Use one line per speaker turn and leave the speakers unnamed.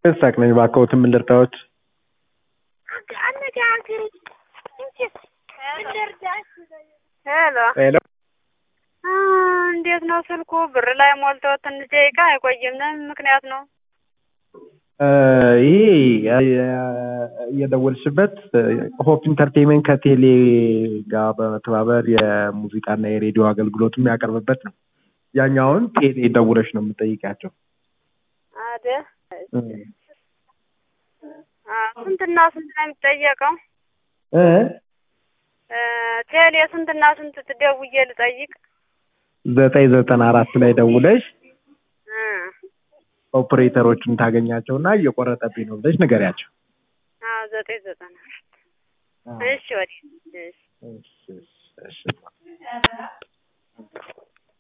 ሳቅ ነኝ እባክዎት ምን ልርዳዎት?
ሄሎ
ሄሎ
እንዴት ነው ስልኩ? ብር ላይ ሞልቶ ትንሽ ደቂቃ አይቆይም። ለምን ምክንያት ነው?
ይሄ የደወልሽበት ሆፕ ኢንተርቴንመንት ከቴሌ ጋር በመተባበር የሙዚቃና የሬዲዮ አገልግሎት የሚያቀርብበት ነው። ያኛውን ቴሌ ደውለሽ ነው የምጠይቃቸው።
አይደል? ስንትና ስንት ነው የሚጠየቀው?
እ
ቴሌ ስንትና ስንት ትደውዬ ልጠይቅ?
ዘጠኝ ዘጠና አራት ላይ ደውለሽ
እ
ኦፕሬተሮችን ታገኛቸውና እየቆረጠብኝ ነው ብለሽ ንገሪያቸው።
አዎ ዘጠኝ ዘጠና አራት እሺ ወዲህ እሺ
እሺ እሺ እሺ